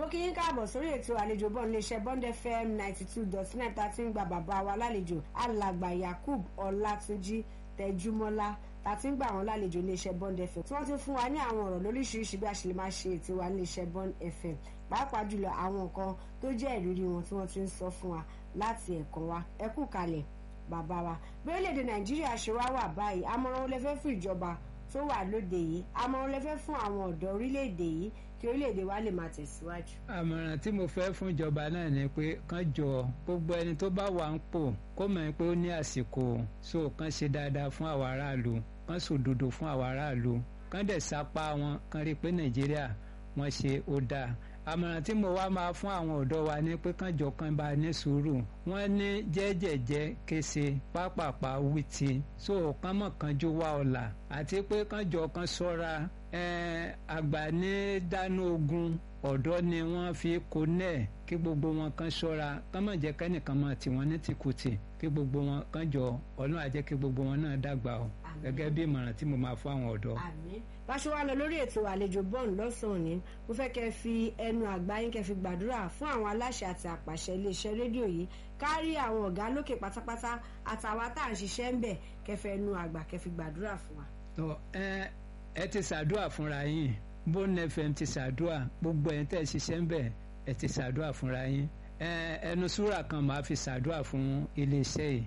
mo kí yín káàbọ̀ sórí ètò àlejò bọ́ọ̀ iléeṣẹ́ bond fm ninety two dot nine tá a ti ń gba bàbá wa lálejò alàgbà yakub ọlátúnjí tẹjúmọ́lá tá a ti ń gbà wọ́n lálejò iléeṣẹ́ bond fm tí wọ́n ti fún wa ní àwọn ọ̀rọ̀ lóríṣiríṣi bí a ṣe lè máa ṣe ètò wa iléeṣẹ́ bond fm pàápàá jùlọ àwọn nǹkan tó jẹ́ ìrírí wọn tí wọ́n ti ń sọ fún wa láti ẹ̀kọ́ wa ẹ kú kalẹ̀ bàbá wa bí orílẹ̀-èdè nàìjíríà ṣe wá wà báyìí àmọ̀ràn olè fẹ́ fún ìjọba tó wà lóde yìí àmọ̀ràn olè fẹ́ fún àwọn ọ̀dọ́ orílẹ̀-èdè yìí kí orílẹ̀-èdè wa lè máa tẹ̀síwájú. àmọ̀ràn tí mo fẹ́ fún ìjọba náà ni pé kán jọ gbogbo ẹni tó bá wà ń pò kó mọ̀ pé ó ní àsìkò so kán ṣe dáadáa fún àwọn aráàlú kán sòdodo fún àwọn aráàlú kán dẹ̀ sapá wọn kán rí i pé nàìjíríà wọ́n ṣe ó dáa àmọ̀ràn tí mo wá máa fún àwọn ọ̀dọ́ wa ní pé kán jọ kán bá ní sùúrù wọ́n ní jẹ́jẹ̀jẹ́ kése pápápá wìtì so kán mọ̀ kánjú wá ọ̀la àti pé kán jọ kán ṣọ́ra àgbà ní dáná ogun ọ̀dọ́ ni wọ́n fi kó nẹ́ẹ̀ kí gbogbo wọn kan ṣọ́ra kán má jẹ́ kẹ́nìkan máa tì wọ́n ní tìkùtì kí gbogbo wọn kan jọ ọlọ́run á jẹ́ kí gbogbo wọn náà dàgbà o gẹ́gẹ́ bí ìmọ̀ràn tí mo máa fún àwọn ọ̀dọ́. àmín báṣọ wa lọ lórí ètò àlejò bọ́ọ̀n lọ́sàn-án ni mo fẹ́ kẹ́ fi ẹnu àgbá yín kẹ́ fi gbàdúrà fún àwọn aláṣẹ àti àpàṣẹ iléeṣẹ́ rédíò yìí kárí àwọn ọ̀gá lókè pátápátá àtàwa tá à ń ṣiṣẹ́ ń bẹ̀ kẹ́ fẹ́ ẹnu àgbà kẹ́ fi gbàdúrà fún wa. tó ẹ ẹ ti ṣàdúrà fúnra yín bone fm ti ṣàdúrà gbogbo ẹ̀ tẹ́ ẹ ṣiṣẹ́ ń bẹ̀ ẹ ti ṣàdúrà fúnra yín ẹnu súrà kan máa fi ṣàdúrà fún iléeṣẹ́ yìí.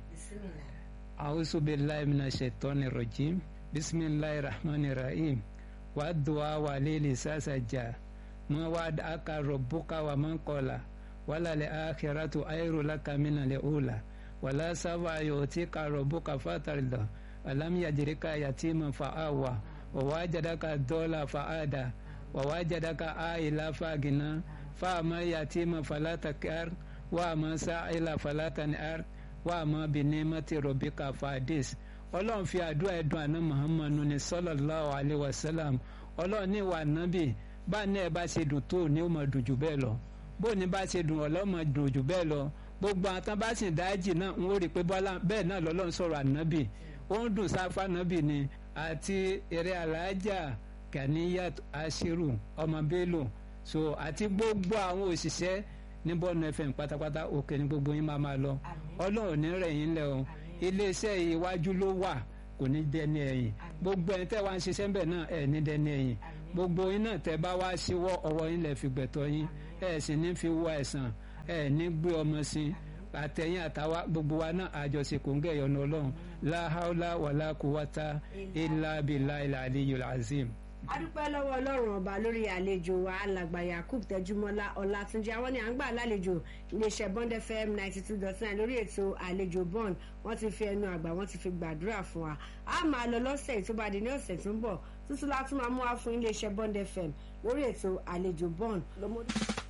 a'udhu billahi minash shaitani rajim bisimilahi rahmani rahim wa duwa wa lili sasa ja ma wa aka rabbuka wa man qala wala li akhiratu ayru laka min li ula wala sawa yutika rabbuka fatarda alam yajrika yatiman fa'awa wa wajadaka dola fa'ada wa wajadaka aila fagina fa ma yatima fala takar wa ma sa'ila fala tan'ar wa ma bi ni'mati rabbika fadis ọlọ́run fi àdúrà ẹ̀dùn àná muhammadu ní sallallahu alayhi wa sallam ọlọ́run ní ìwà nábì bá ní ẹ bá ṣe dùn tó ní ó máa dùn jù bẹ́ẹ̀ lọ bó ní bá ṣe dùn ọlọ́run máa dùn jù bẹ́ẹ̀ lọ gbogbo àwọn tán bá sì dájì náà ń wò rí pé bẹ́ẹ̀ náà lọ́lọ́run sọ̀rọ̀ ànábì ó ń dùn sáfà nábì ni àti eré alájà Ganiyat Ashiru ọmọ Bello so àti gbogbo àwọn òṣìṣẹ́ ní bọ́ọ̀nù FM pátápátá òkè ní gbogbo yín máa máa lọ ọlọ́run ní rẹ̀ yín lẹ́ o iléeṣẹ́ iwájú ló wà kò ní dẹni ẹ̀yìn gbogbo ẹni tẹ́ wá ń ṣiṣẹ́ ńbẹ̀ náà ẹ̀ ní dẹni ẹ̀yìn gbogbo yín náà tẹ́ bá wá síwọ́ ọwọ́ yín lẹ̀ fi gbẹ̀tọ́ yín ẹ̀ sì ní fi wọ ẹ̀sán ẹ̀ ní gbé ọmọ sí àtẹ̀yìn àtàwa gbogbo wa náà àjọṣe kò ń gẹ̀ yọ̀nà ọlọ́run láhàólà wàlá kúwátá ilà bìlà ilà àliyul azim adúpẹ́ lọ́wọ́ ọlọ́run ọba lórí àlejò wa alàgbà yakub tẹjúmọ́lá ọlátúnjì àwọn ni à ń gbà lálejò iléeṣẹ́ bond fm ninety two dot nine lórí ètò àlejò bond wọ́n ti fi ẹnu àgbà wọ́n ti fi gbàdúrà fún wa a máa lọ lọ́sẹ̀ tó bá di ní ọ̀sẹ̀ tó ń bọ̀ tuntun látún máa mú wa fún iléeṣẹ́ bond fm lórí ètò àlejò bond lọ́mọdé.